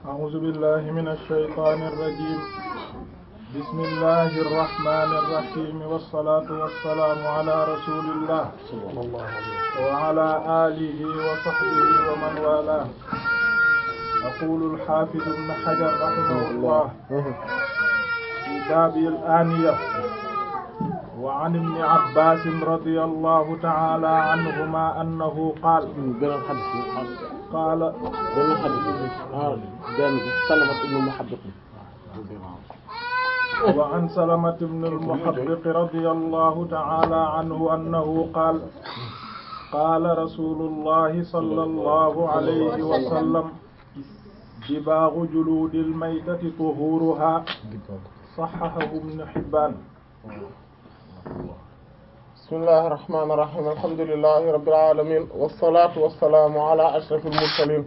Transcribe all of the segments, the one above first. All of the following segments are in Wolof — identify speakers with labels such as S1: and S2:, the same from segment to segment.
S1: أعوذ بالله من الشيطان الرجيم بسم الله الرحمن الرحيم والصلاة والسلام على رسول الله
S2: صلى الله عليه وسلم
S1: وعلى آله وصحبه ومن والاه يقول الحافظ ابن حجر رحمه الله في باب الآنية وعن ابن عباس رضي الله تعالى عنهما أنه قال
S2: beneen xadis bi ah
S1: قال
S2: beneen xadis bi ah benn bi Salamat ibnu Muhabbiq
S1: وعن سلمة بن المحبق رضي الله تعالى عنه أنه قال قال رسول الله صلى الله عليه وسلم دباغ جلود الميتة طهورها صححه ابن حبان
S2: بسم الله الرحمن الرحيم الحمد لله رب العالمين والصلاة والسلام على أشرف المرسلين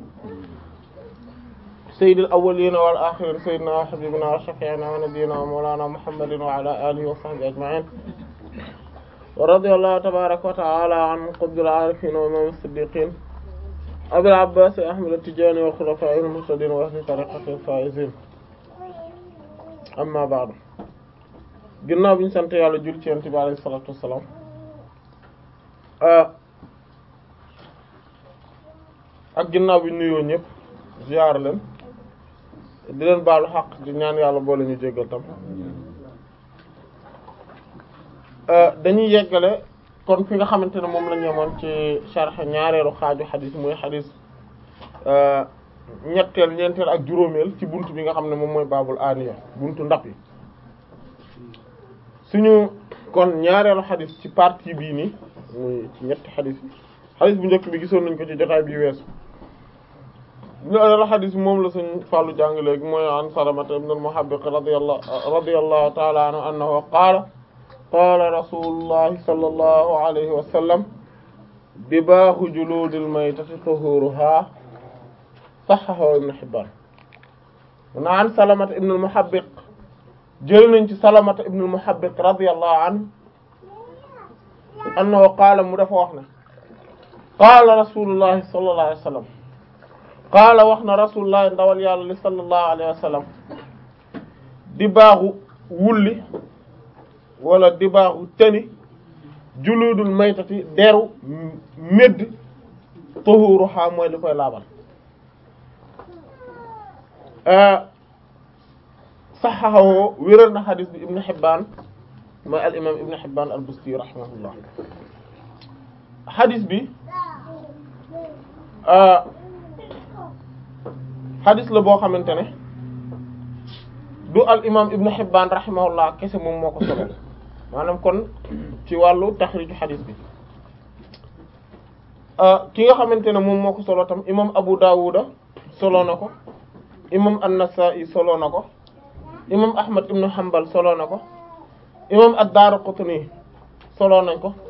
S2: سيد الأولين والآخرين سيدنا وحبيبنا وشفيعنا ونبينا ومولانا محمد وعلى آله وصحبه أجمعين ورضي الله تبارك وتعالى عن قطب العارفين وإمام الصديقين أبي العباس أحمد التجاني وخلفائه المهتدين وأهل طريقته الفائزين أما بعد ginnaaw bi ñu sant yàlla jul ci yonent bi alayhi salaatu wassalaam ak ginnaaw bi ñu nuyoo ñëpp ziar leen di leen baalu xaq di ñaan yàlla boole ñu jéggal tam dañuy yeggale kon fi nga xamante ne moom la ñu yemoon ci sharh ñaareelu xaaju xadis muy xadis ñetteel ñeenteel ak juróomeel ci buntu bi nga xam ne moom mooy baabul aaniya buntu ndab yi suñu kon ñaareelu xadis ci partie bii nii muy ci ñetti xadis yi xadis bu njëkk bi gisoon nañ ko ci jotaay bi weesu ñaareelu xadis bi moom la suñ fàllu jàng léegi mooy an Salamata ibn al-Muhabbiq radiyallahu radiyallahu ta'ala anhu annahu qaala qaala rasulullahi sallallahu alayhi wa sallam dibaahu juluudil maytati tuhuruha sahhahu ibn Hibbaan na an Salamata ibn al-Muhabbiq jël nañ ci salamata ibn al-Muhabbiq radiyallahu anhu annahu qaala mu dafa wax ne qaala rasulullahi sallallahu alayhi wa sallam qaala wax na rasulullahi ndawal yàlla li sallallahu alayhi wa sallam di baaxu wulli wala di baaxu tëni juluudul maytati deru médd tuhuruha mooy li koy laabal saxaxawoo wéral na xadis bi ibnu Hibbaan mooy al imam ibnu Hibbaan al Busti rahimahullah xadis bi xadis la boo xamante ne du al imam ibnu Hibbaan rahimahullah kese moom moo ko solo maanaam kon ci wàllu taxriju xadis bi ki nga xamante ne moom moo ko solo tam imam Abu Dawuda solo na ko imam An-Nasa'i solo na ko imam ahmad ibnu hanbal solo na ko imam ad-Daraqutni solo nañ ko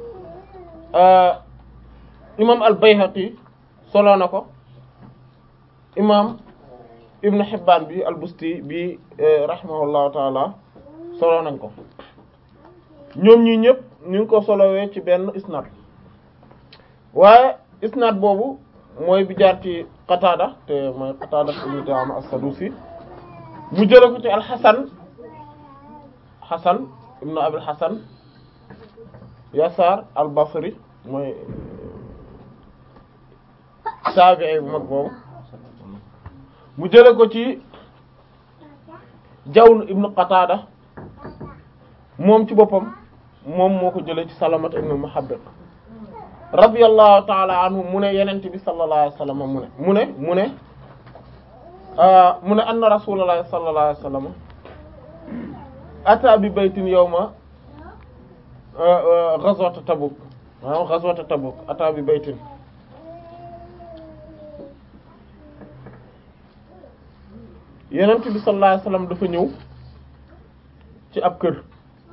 S2: imam al-Bayhaqi solo na ko imam ibnu Hibban bi al-Busti bi rahimahullahu taala solo nañ ko ñoom ñi ñëpp ñu ngi ko solowee ci benn isnad waaye isnad boobu mooy bi jaar ci Qatada te mooy Qatada ibnu Di'ama as-Sadusi mu jële ko ci alxasan xasan ibnu abil xasan yasar al basri mooy taabi'i bu mag boobu mu jële ko ci jawn ibnu qatada moom ci boppam moom moo ko jële ci salamat ibnu muhabbiq radiyallahu ta'ala anhu mu ne yenente bi sallallahu alayhi wasallam mu ne mu ne mu ne mu ne anna rasulullah sallallahu alayhi wasallam ata bi baytin yawma ghazwat Tabuk waaw ghazwat Tabuk ata bi baytin Yonent bi sallallahu alayhi wasallam dafa ñëw ci ab kër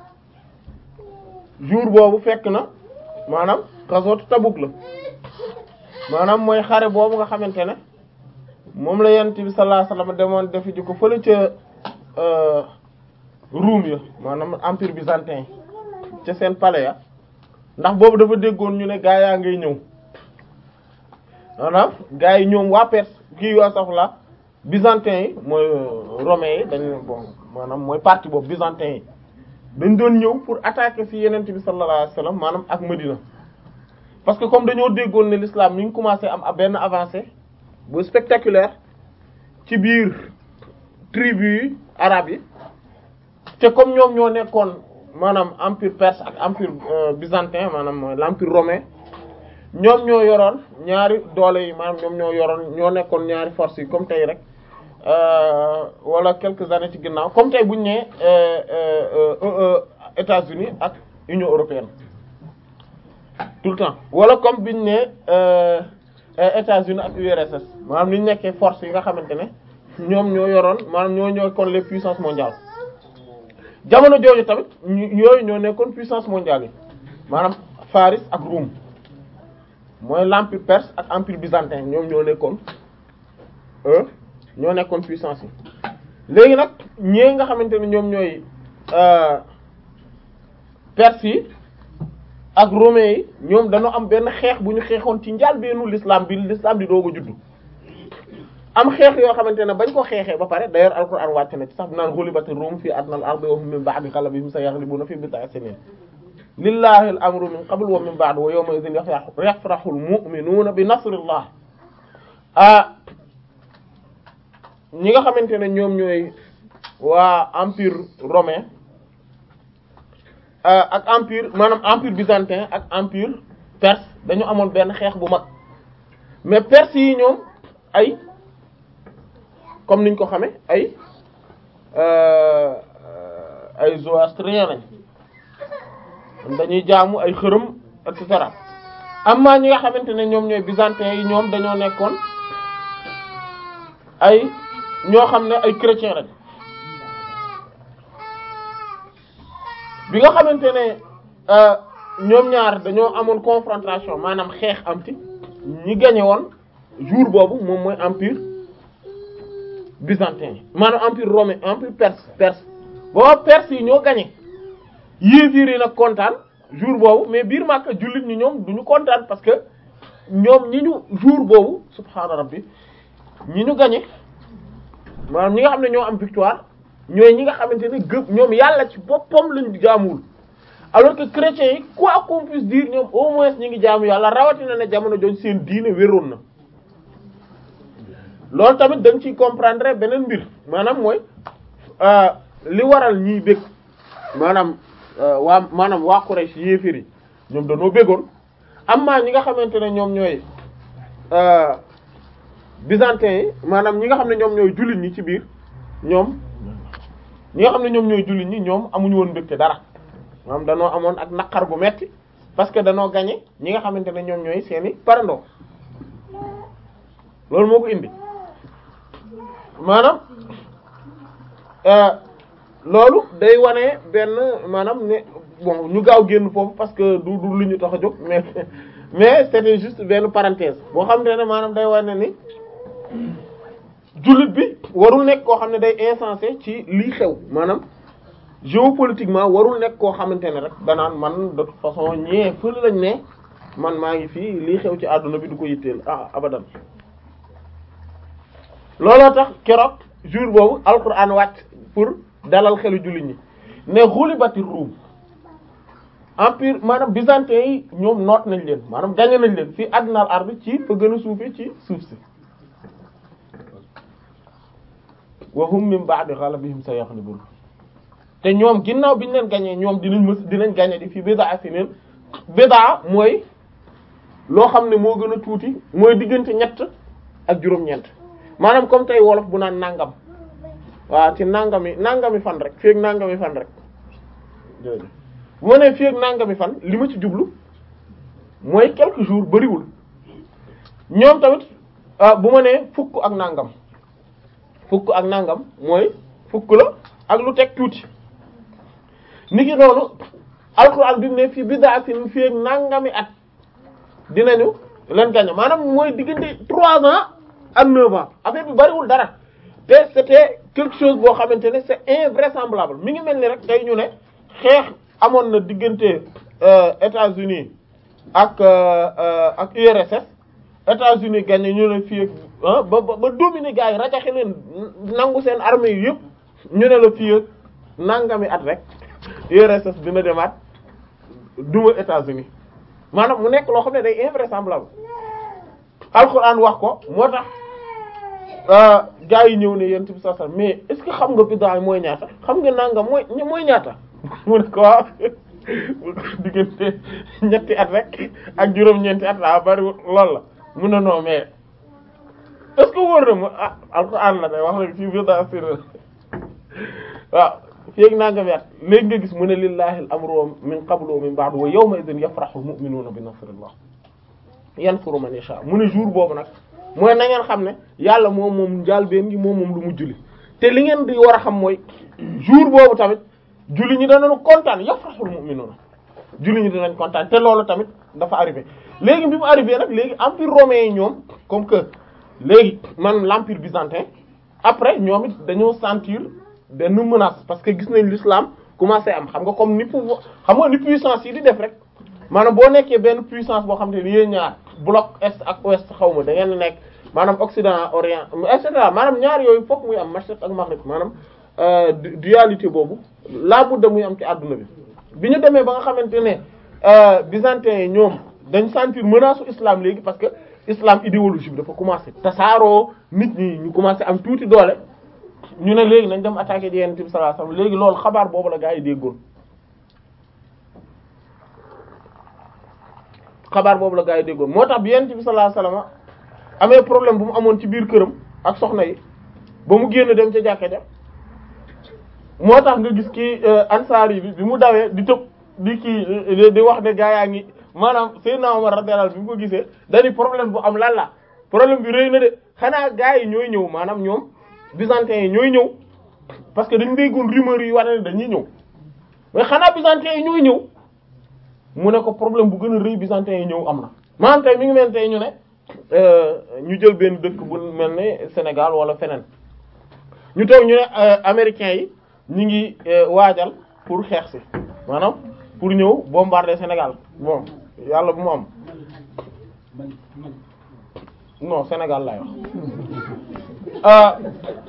S2: jour boobu fekk na maanaam ghazwat Tabuk la maanaam mooy xare boobu nga xamante ne moom la yonent bi sallallahu alayhi wasallam demoon defi ji ko fële ca Ruum ya maanaam empire byzantin ca seen palais ya ndax boobu dafa déggoon ñu ne gaa yaa ngay ñëw maanaam gaa yi ñoom waa Perse kii waa saf la byzantin yi mooy romains yi dañ bon maanaam mooy partie boobu byzantin yi dañ doon ñëw pour attaquer ci yenent bi sallallahu alayhi wasallam maanaam ak Medina parce que comme dañoo déggoon ne l'islam mi ngi commencé am benn avancée bu spectaculaire ci biir tribu yi arabes yi te comme ñoom ñoo nekkoon maanaam empire perse ak empire byzantin maanaam mooy l'empire romain ñoom ñoo yoroon ñaari doole yi maanaam ñoom ñoo yoroon ñoo nekkoon ñaari forces yi comme tey rek wala quelques années ci ginnaaw comme tey bu ñu nee États-Unis ak Union européenne tout le temps wala comme bi ñu nee États-Unis ak URSS maanaam ni ñu nekkee forces yi nga xamante ne ñoom ñoo yoroon maanaam ñoo ñoo kon les puissances mondiales jamono jooju tamit yooyu ñoo nekkoon puissance mondiale yi maanaam Faris ak Rome mooy l'empire perse ak empire byzantin ñoom ñoo nekkoon ñoo nekkoon puissance yi léegi nag ñee nga xamante ne ñoom ñooy perse yi ak romains yi ñoom dañoo am benn xeex bu ñu xeexoon ci njàlbéenu l'islam bi l'islam di doog a juddu am xeex yoo xamante ne bañ ko xeexee ba pare d'ailleurs alquran wàcc na ci sax naan ghulibati rum fi adnal ardi wa hum min ba'di ghalabihim sayaghlibuna fi bid'i sinin lillahi al amru min qabl wa min ba'd wa yawma idhin yafrahu al mu'minuna bi nasrillah ah ñi nga xamante ne ñoom ñooy waa empire romain ak empire maanaam empire byzantin ak empire perse dañu amoon benn xeex bu mag mais perse yi ñoom ay comme niñ ko xame ay ay zoroastriens lañ dañuy jaamu ay xërëm et cetera amma ñi nga xamante ne ñoom ñooy byzantins yi ñoom dañoo nekkoon ay ñoo xam ne ay chrétiens lañ bi nga xamante ne ñoom ñaar dañoo amoon confrontation maanaam xeex am ci ñi gagné woon jour boobu moom mooy empire byzantin maanaam empire romain empire perse perse booba perse yi ñoo gagné yéefiir yi nag kontaan jour boobu mais biir Makka jullit ñi ñoom duñu kontaan parce que ñoom ñi ñu jour boobu subhaana rabbi ñi ñu gagné maanaam ñi nga xam ne ñoo am victoire ñooy ñi nga xamante ne gëm ñoom yàlla ci boppam lañ jaamuwul alors que chrétiens yi quoi qu'on puisse dire ñoom au moins ñi ngi jaamu yàlla rawatina ne jamono jooju seen diine wéroon na loolu tamit dañ ciy comprendre beneen mbir maanaam mooy li waral ñiy bég maanaam waa maanaam waa Quraysh yéefér yi ñoom dañoo bégoon amma ñi nga xamante ne ñoom ñooy byzantins yi maanaam ñi nga xam ne ñoom ñooy jullit ñi ci biir ñoom ñi nga xam ne ñoom ñooy jullit ñi ñoom amuñu woon mbégte dara maanaam danoo amoon ak naqar gu metti parce que danoo gagné ñi nga xamante ne ñoom ñooy seeni parandoo loolu moo ko indi maanaam loolu day wane benn maanaam ne bon ñu gaaw génn foofu parce que du du lu ñu tax a jóg mais mais c'était juste benn parenthèse boo xam ne maanaam day wane ni jullit bi warul nekk koo xam ne day insensé ci lii xew maanaam géopolitiquement warul nekk koo xamante ne rek danaan man de toute façon ñee fële lañ ne man maa ngi fii lii xew ci àdduna bi du ko yitteel ah abadan looloo tax keroog jour boobu alquran wàcc pour dalal xelu jullit ñi ne xulibati Ruum empire maanaam byzantin yi ñoom noot nañ leen maanaam gagné nañ leen fii adnal ardi ci fa gën a suufee ci suuf si wa hum min ba'di ghalabihim sayaghlibun te ñoom ginnaaw bi ñu leen gagné ñoom dinañ mës dinañ gagné di fii bid'a sinin bid'a mooy loo xam ne moo gën a tuuti mooy diggante ñett ak juróom-ñeent maanaam comme tey wolof bu naan nangam waaw ci nangami nangami fan rek fii ak nangami fan rek bu ma nee fii ak nangami fan li ma ci jublu mooy quelques jours bariwul ñoom tamit bu ma nee fukk ak nangam fukk ak nangam mooy fukk la ak lu teg tuuti niki noonu alxuraan bi mu ne fii bid'atin fii ak nangami at dinañu leen gañe maanaam mooy diggante trois ans ak neuf ans affaire bi bariwul dara te c'était quelque chose boo xamante ne c'est invraisemblable mi ngi mel ni rek tey ñu ne xeex amoon na diggante États-Unis ak ak URSS États-Unis gagné ñu ne fii ak ba ba ba dominer gars yi rajaxe leen nangu seen armée yi yëpp ñu ne la fii ak nangami at rek URSS dina demaat duma États-Unis maanaam mu nekk loo xam ne day invraisemblable alxuraan wax ko moo tax gars yi ñëw ne yéen bi saa mais est-ce que xam nga biddaa mooy ñaata xam nga nangam mooy mooy ñaata mu ne ko waaw diggante ñetti at rek ak juróom-ñeenti at laa bari lool la mu ne non mais est-ce que wóor na ma ah alxuraan la day wax rek ci biddaa sir waaw féegi nangami at léegi nga gis mu ne lillahi al-amru min qablu wa min ba'du wa yawma idhin yafrahu al-mu'minuna bi nasrillah yansuru man yasha mu ne jour boobu nag mooy na ngeen xam ne yàlla moom moom njaalbeen gi moom moom lu mu julli te li ngeen di war a xam mooy jour boobu tamit julli ñi danañu kontaan yafrahul mu'minuna julli ñi danañ kontaan te loolu tamit dafa arrivé léegi bi mu arrivé nag léegi empire romain yi ñoom comme que léegi man l'empire byzantin après ñoom it dañoo sentir benn menace parce que gis nañ l'islam commencé am xam nga comme ni pouvoir xam nga ni puissance yi di def rek maanaam boo nekkee benn puissance boo xam te ni yéen ñaar bloc est ak ouest xaw ma da ngeen nekk maanaam occident orient et cetera maanaam ñaar yooyu fokk muy am mashriq ak maghrib maanaam dualité boobu laa budda muy am ci àdduna bi bi ñu demee ba nga xamante ne byzantin yi ñoom dañ sentir menace u islam léegi parce que islam idéologie bi dafa commencé tasaaroo nit ñi ñu commencé am tuuti doole ñu ne léegi nañ dem attaquer di yonent bi sallallahu alayhi wasallam léegi loolu xabaar boobu la gaa yi déggoon xabaar boobu la gaa yi déggoon moo tax bi yonent bi sallallahu alayhi wasallam amee problème bu mu amoon ci biir këram ak soxna yi ba mu génn dem ca jàkka ja moo tax nga gis kii ansaar yi bi bi mu dawee di tëb di kii di wax ne gaa yaa ngi maanaam Seydina Omar radiyallahu bi mu ko gisee dañu problème bu am lan la problème bi rëy na de xanaa gaa yi ñooy ñëw maanaam ñoom byzantins yi ñooy ñëw parce que dañu déggoon rumeur yi wane ne dañuy ñëw mais xanaa byzantins yi ñooy ñëw mu ne ko problème bu gën a rëy byzantins yi ñëw am na maanaam tey mi ngi mel tey ñu ne ñu jël benn dëkk bu mel ne Sénégal wala feneen ñu toog ñu ne américains yi ñu ngi waajal pour xeex si maanaam pour ñëw bombarder Sénégal bon yàlla bu mu am non Sénégal laay wax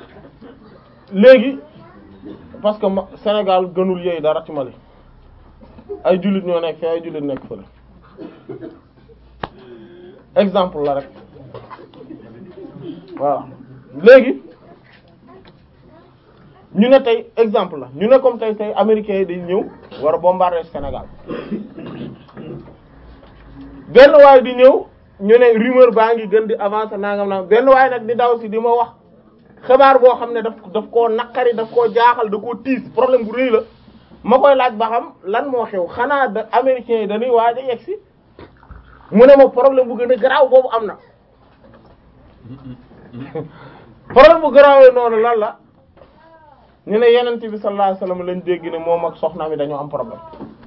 S2: léegi parce que Sénégal gënul yooyu dara ci Mali ay jullit ñoo nekk fi ay jullit nekk fële exemple la rek waaw léegi ñu ne tey exemple la ñu ne comme tey tey américains yi dañ ñëw war a bombarder Sénégal benn waay di ñëw ñu ne rumeur baa ngi gën di avancer nangam nangam benn waay nag di daw si di ma wax xabaar boo xam ne daf daf koo naqari daf koo jaaxal da koo tiis problème bu rëy la ma koy laaj ba xam lan moo xew xanaa da américains yi dañuy waaj a yegg si mu ne ma problème bu gën a garaaw boobu am na problème bu garaawee noonu lan la ñu ne yenent bi sallallahu alayhi wasallam lañ dégg ne moom ak soxna mi dañoo am problème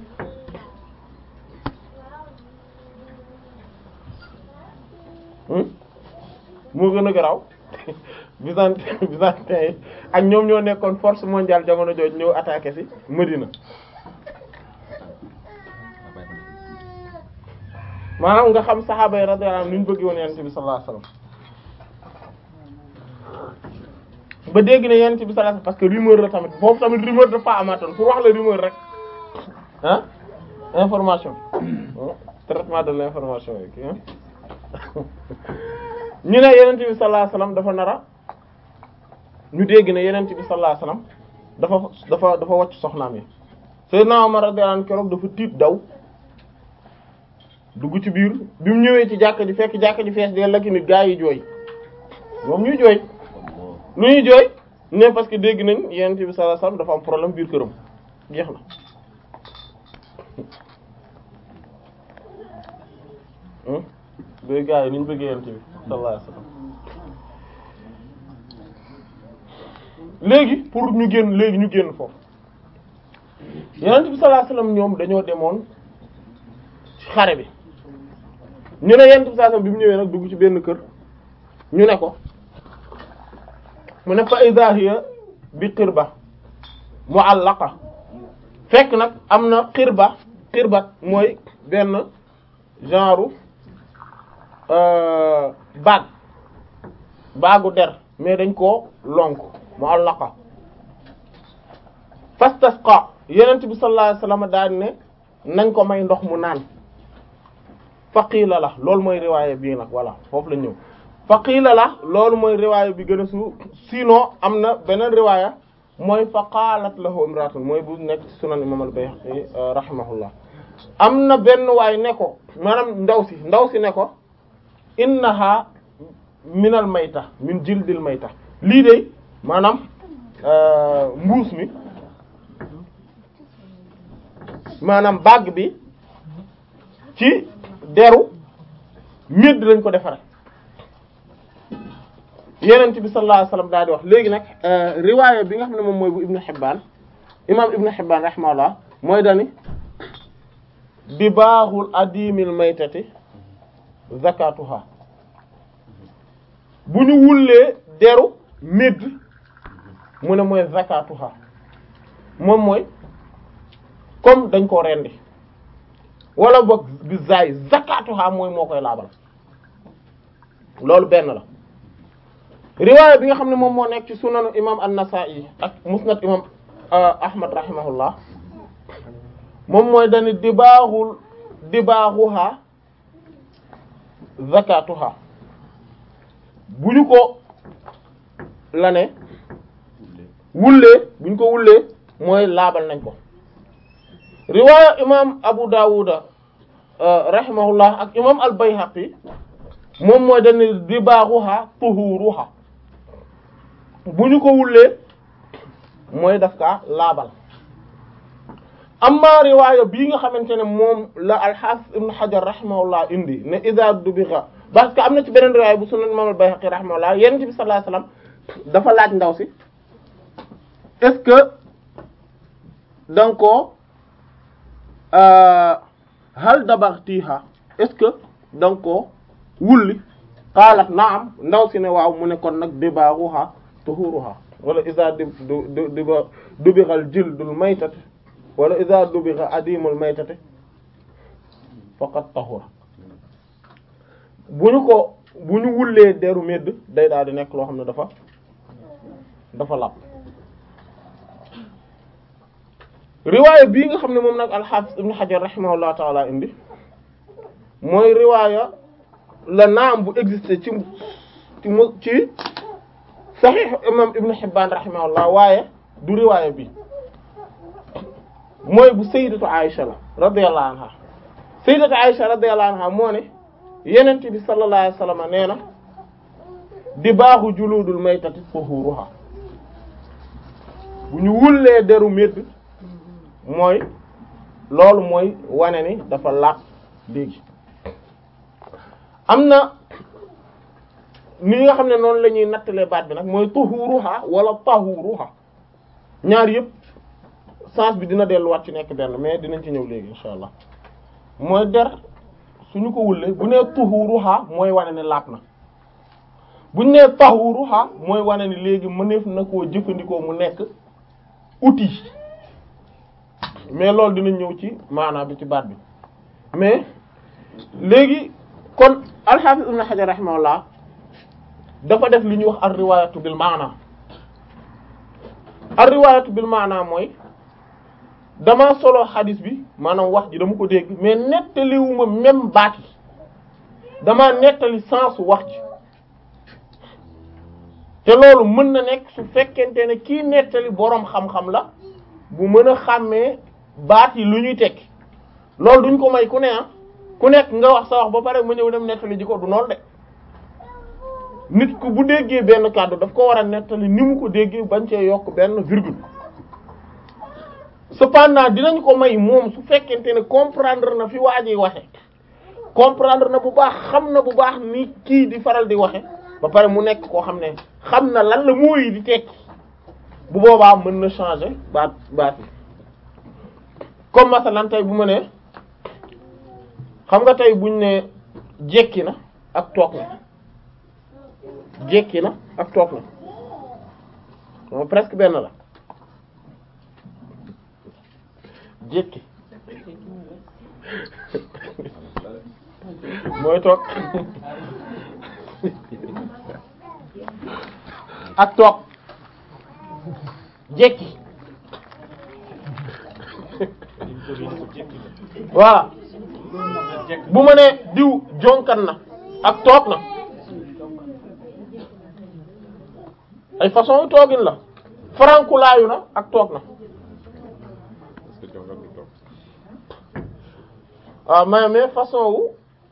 S2: moo gën a garaaw byzantin byzantin yi ak ñoom ñoo nekkoon force mondiale jamono jooju ñëw attaqué ci Medina maanaam nga xam saxaaba yi radiyallahu anhum ni ñu bëgg woon yenent bi sallallahu alayhi wasallam ba dégg ne yenent bi sallallahu alayhi wasallam parce que rumeur la tamit foofu tamit rumeur dafa amaatoon pour wax la rumeur rek ah information traitement de l'information yi ñu ne yenent bi sallallahu alayhi wasallam dafa nara ñu dégg ne yenent bi sallallahu alayhi wasallam dafa dafa dafa wàcc soxnaam yi Seydina Umar radiyallahu anhu keroog dafa tiit daw dugg ci biir bi mu ñëwee ci jàkka ji fekk jàkka ji fees de la ki nit gaa yi jooy moom ñuy jooy lu ñuy jooy ne parce que dégg nañ yenent bi sallallahu alayhi wasallam dafa am problème biir këram jeex na bay gaa yi ni ñu bëggee yenent bi sallallahu alayhi wasallam léegi pour ñu génn léegi ñu génn foofu yenent bi sallallahu alayhi wasallam ñoom dañoo demoon ci xare bi ñu ne yenent bi sallallahu alayhi wasallam bi mu ñëwee nag dugg ci benn kër ñu ne ko mu ne fa idha hiya bi qirba mu'allaqa fekk nag am na qirba qirbat mooy benn genre baag baagu der mais dañ koo lonk mu allaqa fastasqa yenent bi sallallahu alayhi wasallam daal ne nañ ko may ndox mu naan faqiila la loolu mooy riwaaya bii nag voilà foofu la ñëw faqiila la loolu mooy riwaaya bi gën a su sinon am na beneen riwaaya mooy fa qaalat lahu imraatun mooy bu nekk ci sunan imam al-Bayhaqi rahimahullah am na benn waay ne ko maanaam ndaw si ndaw si ne ko innaha minal mayta min jildil mayta lii de maanaam mbuus mi maanaam bague bi ci deru médd lañ ko defare yenent bi sallallahu alayhi wasallam daal di wax léegi nag riwaaya bi nga xam ne moom mooy bu ibnu Hibbaan imam ibnu Hibbaan rahimahullah mooy dani di baaxul adimil maytati zakatuha bu ñu wullee deru médd mu ne mooy zakatuha moom mooy comme dañ koo rendi wala boog bi zaay zakatuha mooy moo koy laabal loolu benn la riwaaya bi nga xam ne moom moo nekk ci sunanu imam an-Nasa'i ak musnad imam Ahmad rahimahullah moom mooy dani dibaaxul dibaaxuha zakatuha bu ñu ko la ne wullee bu ñu ko wullee mooy laabal nañ ko riwaaya imam Abu Dawuda rahimahullah ak imam al-Bayhaqi moom mooy dani dibaaxuha tuhuruha bu ñu ko wullee mooy daf kaa laabal amma riwaaya bii nga xamante ne moom la al-Hafiz ibn Hajar rahimahullah indi ne iza dubigha parce que am na ci beneen riwaaya bu sunan imam al-Bayhaqi rahimahullah yonent bi sallallahu alayhi wasallam dafa laaj ndaw si est-ce que danga ko hal dabaghtiha est-ce que danga ko wulli qaalat naam ndaw si ne waaw mu ne kon nag dibaaruha tuhuruha wala iza di du diba dubighal jildul maytati wala iza dubigha adimul maytati faqad tahura bu ñu ko bu ñu wullee deru medd day daal di nekk loo xam ne dafa dafa làpp riwaaya bii nga xam ne moom nag al-Hafiz ibn Hajar rahimahullah taala indi mooy riwaaya la naam bu existé ci ci mu ci Sahih imam Ibn Hibban rahimahullah waaye du riwaaya bi mooy bu sayyidatu Aisha la radiyallahu anha sayyidatu Aisha radiyallahu anha moo ne yenente bi sallallahu alayhi wasallam nee na di baaxu juludul maytati tuhuruha bu ñu wullee deru médd mooy loolu mooy wane ni dafa laab léegi am na ni nga xam ne noonu la ñuy nattalee baat bi nag mooy tuhuruha wala tahuruha ñaar yëpp sens bi dina delluwaat ci nekk benn mais dinañ ci ñëw léegi insha allah mooy der suñu ko wullee bu nee tuhuruha mooy wane ne laab na buñ nee tahuruha mooy wane ni léegi mëneef na koo jëfandikoo mu nekk outil mais loolu dinañ ñëw ci maanaam bi ci baat bi mais léegi kon al-Hafiz Ibn Hajar rahimahullah dafa def li ñuy wax ar-riwaayatu bil maana ar-riwaayatu bil maana mooy dama solo xadis bi maanaam wax ji dama ko dégg mais nettaliwuma même baat yi dama nettali sens wax ji te loolu mën na nekk su fekkente ne kii nettali boroom xam-xam la bu mën a xàmmee baat yi lu ñuy tekki loolu duñ ko may ku ne ah ku nekk nga wax sa wax ba pare mu ñëw dem nettali ji ko du noonu de nit ku bu déggee benn kàddu daf ko war a nettali ni mu ko déggee bañ cee yokk benn virgule cependant dinañ ko may moom su fekkente ne comprendre na fi waa ji waxe comprendre na bu baax xam na bu baax ni kii di faral di waxe ba pare mu nekk koo xam ne xam na lan la mooy di tekki bu boobaa mën na changer baat baat yi comme masalan tey bu ma ne xam nga tey buñ ne jekki na ak toog na jekki na ak toog na moom presque benn la jekki mooy toog ak toog jekki voilà bu ma nee diw jonkan na ak toog na ay façon toogin la farankulaayu na ak toog na waaw mais mais façon wu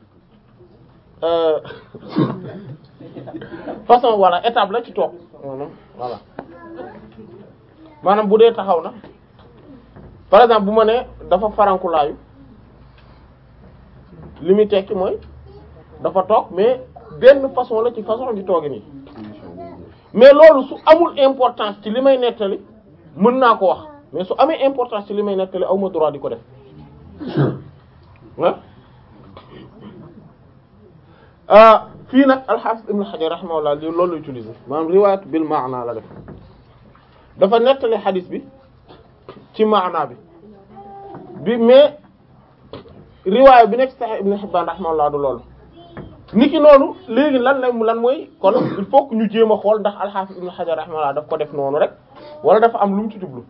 S2: façon voilà étape la ci toog maanaam voilà maanaam bu dee taxaw na par exemple bu ma nee dafa farankulaayu li muy tekki mooy dafa toog mais benn façon la ci façon di toogi nii mais loolu su amul importance ci li may nettali mën naa ko wax mais su amee importance ci li may nettali aw ma droit di ko def ah fii nag al-Hafiz Ibn Hajar rahimahullah li loolu la utiliser maanaam riwaayat bil maana la def dafa nettali xadis bi ci maana bi bi mais riwaaya bi nekk Sahih Ibn Hibban rahimahullah du loolu niki noonu léegi lan la lan mooy kon il faut que ñu jéem a xool ndax al-Hafiz Ibn Hajar rahimahullah daf ko def noonu rek wala dafa am lu mu ci jublu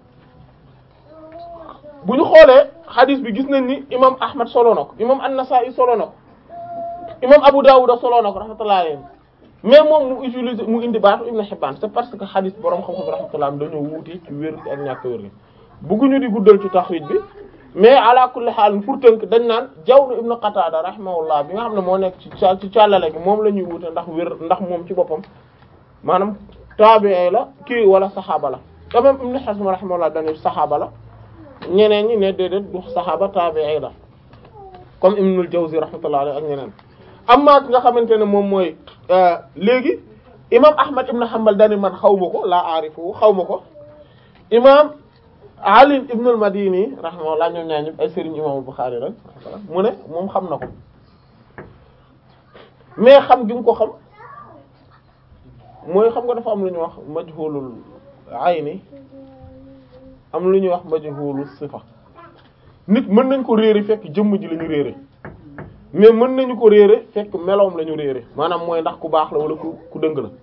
S2: bu ñu xoolee xadis bi gis nañ ni imam Ahmad solo na ko imam An-Nasa'i solo na ko imam Abu Dawud solo na ko rahmatullahi alayhi mais moom mu utiliser mu indi baatu Ibn Hibban c'est parce que xadis borom xam-xam rahmatullah dañoo wuute ci wér ak ñàkk wér gi bëgguñu di guddal ci taxrij bi mais ala kulli haal pour tënk dañ naan Jawr ibn Qatada rahimahullah bi nga xam ne moo nekk ci ci càllale gi moom la ñuy wuute ndax wér ndax moom ci boppam maanaam tabi'i la kii wala saxaaba la quand même Ibn Hazm rahimahullah dañu saxaaba la ñeneen ñi ne déedéet du saxaaba tabi'i la comme Ibnul Jawzi rahmatullah alayhi ak ñeneen amma ki nga xamante ne moom mooy léegi imam Ahmad ibn Hanbal dani man xaw ma ko laa aarifu xaw ma ko imam Ali ibn al-Madini rahimahullah ñoom ñaar ñëpp ay sëriñ imam Bukhari rek mu ne moom xam na ko mais xam gi mu ko xam mooy xam nga dafa am lu ñuy wax majhulul ayni am lu ñuy wax majhulus sifa nit mën nañ ko réere fekk jëmm ji la ñu réere mais mën nañu ko réere fekk meloom la ñu réere maanaam mooy ndax ku baax la wala ku ku dëng la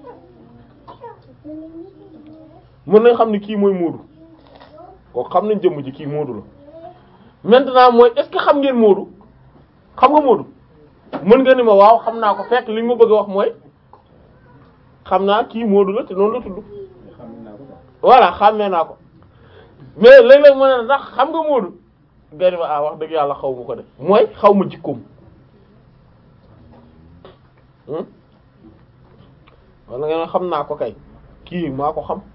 S2: mën nañ xam ni kii mooy Moodu kooku xam nañ jëmm ji kii Moodu la maintenant mooy est-ce que xam ngeen Moodu xam nga Moodu mën nga ni ma waaw xam naa ko fekk li nga ma bëgg a wax mooy xam naa kii Moodu la te noonu la tudd voilà xàmmee naa ko mais léeg-léeg mën na ndax xam nga Moodu gari ma ah wax dëgg yàlla xaw ma ko de mooy xaw ma jikkoom wala nga xam naa ko kay kii maa ko xam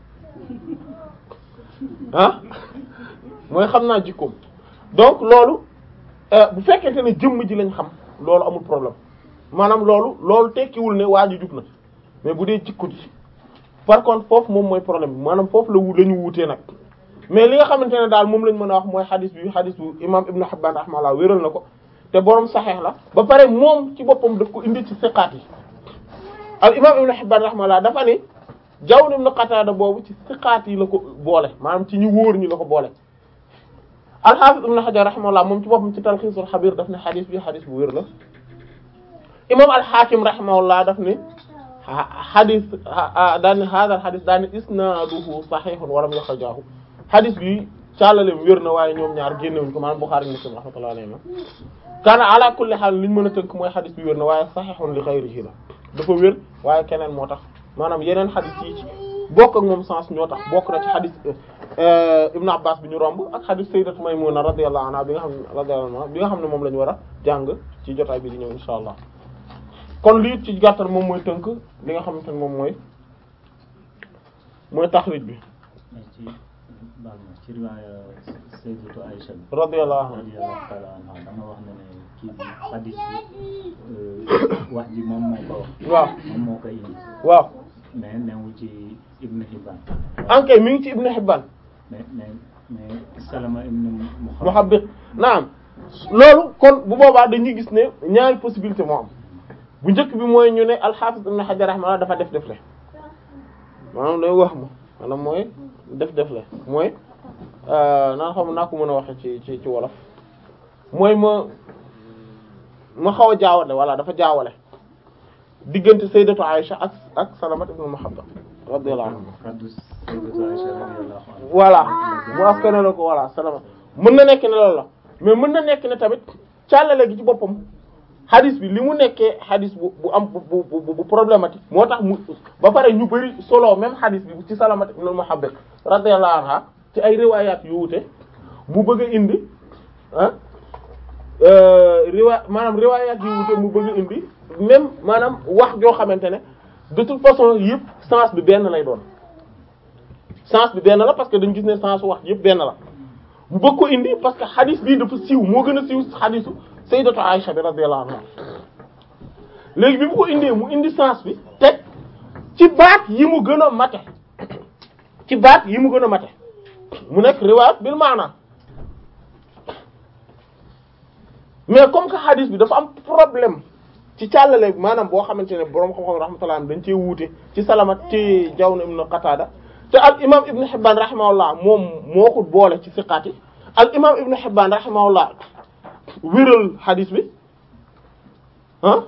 S2: ah mooy xam naa jikkoom donc loolu bu fekkente ne jëmm ji lañ xam loolu amul problème maanaam loolu loolu tekkiwul ne waa ji jub na mais bu dee jikko ji par contre foofu moom mooy problème bi maanaam foofu la wu la ñu wuutee nag mais li nga xamante ne daal moom lañ mën a wax mooy xadis bi xadis bu imam Ibn Hibban rahimahullah wéral na ko te borom saxeex la ba pare moom ci boppam daf ko indi ci siqaat yi al imam Ibn Hibban rahimahullah dafa ni Jawr ibn Qatada boobu ci siqaat yi la ko boole maanaam ci ñu wóor ñi la ko boole al-Hafiz Ibn Hajar rahimahullah moom ci boppam ci Talxiisul Xabiir daf ne xadis bi xadis bu wér la imam al-Hakim rahimahullah daf ni xadis daan ni hada al xadis daan ni isnaaduhu sahihun wa lam yuxrijaahu xadis bi càllale wér na waaye ñoom ñaar génnewuñ ko maanaam Bukhari Muslim rahmatullahi alayhi kaana ala kulli haal li ñu mën a tënk mooy xadis bi wér na waaye sahihun li ghayrihi la dafa wér waaye keneen moo tax maanaam yeneen xadis yi ci bokk ak moom sens ñoo tax bokk na ci xadis Ibn Abbas bi ñu romb ak xadis Sayyidatu Maymuna radiyallahu anha bi nga xam ne radiyallahu anha bi nga xam ne moom la ñu war a jàng ci jotaay bi di ñëw insha allah kon lii ci gàttal moom mooy tënk li nga xamante ne moom mooy mooy taxrij bi
S3: ci baal ma ci riwaaya Sayyidatu Aïcha bi
S2: radiyallahu anha
S3: radiyallahu ta'ala anha dama wax ne ne kii bi xadis bi wax ji moom moo ko wax
S2: waaw
S3: moom moo ko indi
S2: waaw
S3: mais newul ci Ibn Hibban
S2: ankay mi ngi ci Ibn Hibban
S3: mais mais mais Salama ibn
S2: Muhabbit naam loolu kon bu boobaa dañuy gis ne ñaari possibilité moo am bu njëkk bi mooy ñu ne al-Hafiz Ibn Hajar rahimahullah dafa def def le maanaam day wax ma maanaam mooy def def le mooy naan xam naa ko mën a waxe ci ci ci wolof mooy ma ma xaw a jaawale walla dafa jaawale diggante sayyidatu Aisha ak ak Salamat ibn Muhabbab radiyallahu anhu
S3: kaddu Sayyidatu Aisha radiyallahu anha
S2: voilà mu askane la ko voilà Salamat mën na nekk ne loolu la mais mën na nekk ne tamit càllale gi ci boppam hadis bi li mu nekkee hadis bu bu am bu bu bu problématique moo tax mu ba pare ñu bari solo même hadis bi ci Salamat ibn Muhabbab radiyallahu anha ci ay riwaayaat yu wute mu bëgg a indi ah riwa maanaam riwaayaat yu wute mu bëgg a indi même maanaam wax joo xamante ne de toute façon yëpp sens bi benn lay doon sens bi benn la parce que dañu gis ne sens wax yëpp benn la mu bëgg ko indi parce que hadis bii dafa siiw moo gën a siiw hadisu sayyidatu Aisha bi radiyallahu anha léegi bi mu ko indee mu indi sens bi teg ci baat yi mu gën a mate ci baat yi mu gën a mate mu nekk riwaayat bil maana mais comme que hadis bi dafa am problème ci càllale maanaam boo xamante ne boroom xam-xam rahmatullah dañ cee wuute ci salamat ci Jawn ibn Qatada te al imam Ibn Hibban rahimahullah moom moo ko boole ci siqaat yi al imam Ibn Hibban rahimahullah wéral hadis bi ah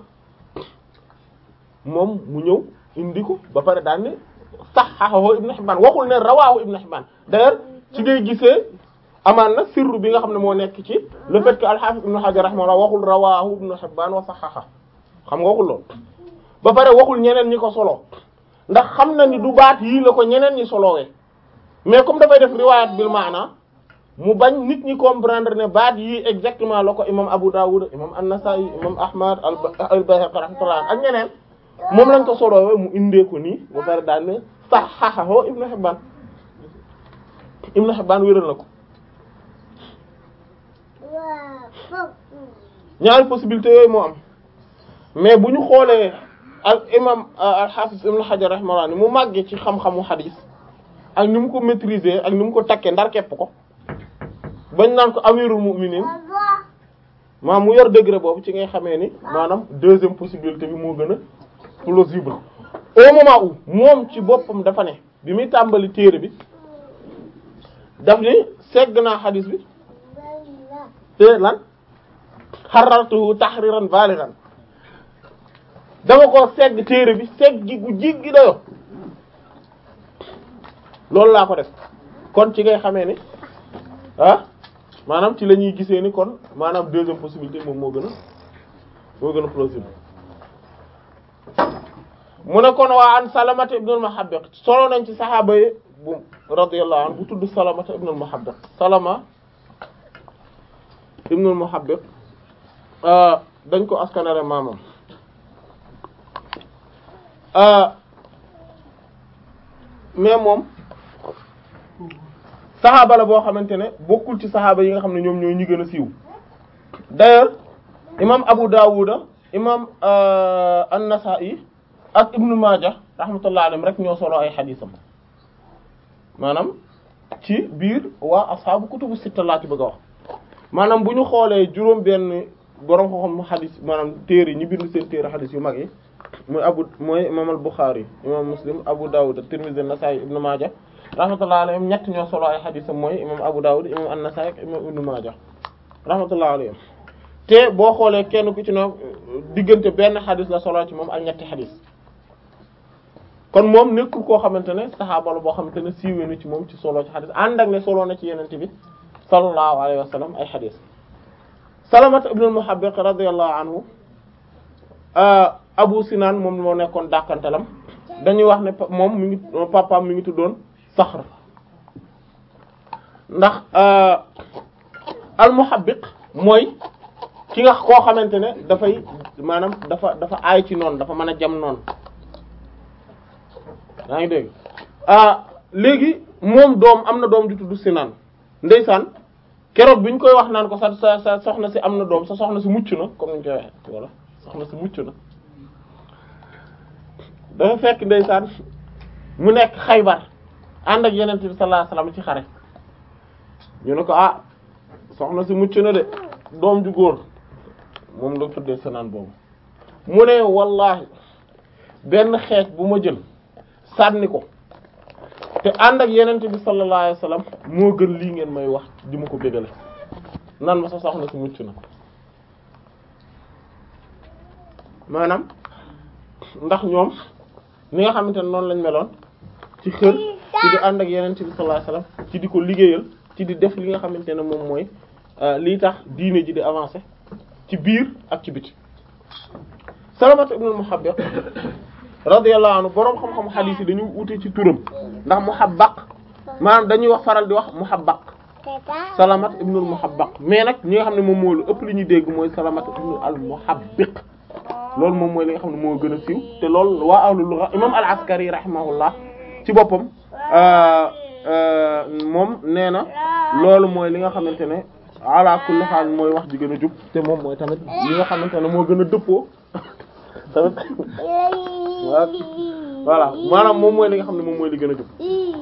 S2: moom mu ñëw indi ko ba pare daan ne sahhahu Ibn Hibban waxul ne rawaahu Ibn Hibban d'ailleurs ci ngay gisee amaan na sirru bi nga xam ne moo nekk ci le fait que al-Hafiz Ibn Hajar rahimahullah waxul rawaahu Ibn Hibban wa sahhaha xam nga waxul lool ba pare waxul ñeneen ñi ko solo ndax xam na ni du baat yii la ko ñeneen ñi solowee mais comme dafay def riwaayat bil maana mu bañ nit ñi comprendre ne baat yii exactement la ko imam Abu Dawud imam An-Nasa'i imam Ahmad al-Bayhaqi rahmatullah ak ñeneen moom lañ ko solowee mu indee ko nii ba pare daal ne sahhahu Ibn Hibban Ibn Hibban wéral na ko ñaari possibilité yooyu moo am mais bu ñu xoolee al imam al hafiz ibn Hajar rahimahullah ni mu màggee ci xam-xamu hadis ak ni mu ko maîtriser ak ni mu ko takkee ndar képp ko bañ naan ko amirul mu'minin maanaam mu yor degré boobu ci ngay xamee ni maanaam deuxième possibilité bi moo gën a plausible au moment où moom ci boppam dafa ne bi muy tàmbali téere bi daf ni segg naa hadis bi te lan xarartuhu tahriran balighan dama ko segg téere bi segg gi gu jig gi dayo loolu laa ko def kon ci ngay xamee ni ah maanaam ci la ñuy gisee ni kon maanaam deuxième possibilité moom moo gën a moo gën a plausible mu ne kon waa an salamata ibnul muhabbiq solo nañ ci saxaaba yi bu radiyallahu anhu bu tudd salamata ibnul muhabbiq salama ibnul muhabbiq dañ ko askanare maamam mais moom saxaaba la boo xamante ne bokkul ci saxaaba yi nga xam ne ñoom ñooy ñi gën a siiw d'ailleurs imam Abu Dawuda imam An-Nasa'i ak Ibnu Maaja rahmatullah alayhim rek ñoo solo ay xadiisam maanaam ci biir waa ashaabu kutubu sitta laa ci bëgg a wax maanaam bu ñu xoolee juróom benn borom xam-xam xadis maanaam téere ñi bind seen téere xadis yu mag yi mooy abu mooy imam al Bukhari imam Muslim Abu Dawud Tirmidhi Nasa'i Ibn Majah rahmatullahi alayhim ñett ñoo solo ay xadisam mooy imam Abu Dawud imam An-Nasa'i ak imam Ibn Majah rahmatullahi alayhim te boo xoolee kenn ku ci no diggante benn xadis la solo ci moom ak ñetti xadis kon moom nekkul koo xamante ne saxaaba la boo xamante ne siiwee na ci moom ci solo ci xadis ànd ak ne solo na ci yenente bi sallallahu alayhi wa sallam ay xadis Salamata ibn al-Muhabbiq radiyallahu anhu Abu Sinan moom moo nekkoon dàkkantalam dañuy wax ne moom mi ngi papaam mi ngi tuddoon Saxr ndax al-Muhabbiq mooy ki nga koo xamante ne dafay maanaam dafa dafa aay ci noonu dafa mën a jam noonu yaa ngi dégg léegi moom doom am na doom ju tudd Sinan ndeysaan keroog bi ñu koy wax naan ko sa sa sa soxna si am na doom sa soxna si mucc na comme ni ñu koy waxee voilà soxna si mucc na dafa fekk ndeysaan mu nekk Xaybar ànd ak Yonent bi sallallahu alayhi wasallam ci xare ñu ne ko ah soxna si mucc na de doom ju góor moom la tuddee Sinan boobu mu ne wallahi benn xeej bu ma jël sànni ko te ànd ak yenente bi sallallahu alayhi wasallam moo gën lii ngeen may wax di ma ko bégale nan ma sa soxna si mucc na maanaam ndax ñoom ni nga xamante ne noonu lañ meloon ci xër ci di ànd ak yeneen ci bi sallallahu alayhi wasallam ci di ko liggéeyal ci di def li nga xamante ne moom mooy lii tax diine ji di avancer ci biir ak ci biti Salamata ibn al-Muhabbiq radiyallahu anhu boroom xam-xam xadiis yi dañu wute ci turam ndax Muhabbaq maanaam dañuy wax faral di wax Muhabbaq Salamat ibn al-Muhabbaq mais nag ñi nga xam ne moom moo lu ëpp li ñuy dégg mooy Salamat ibn al-Muhabbiq loolu moom mooy li nga xam ne moo gën a siiw te loolu waa ahlu lugha imam al-Askari rahimahullah ci boppam moom nee na loolu mooy li nga xamante ne ala kulli haal mooy wax ji gën a jub te moom mooy tamit li nga xamante ne moo gën a dëppoo tamit voilà maanaam moom mooy li nga xam ne moom mooy li gën a jub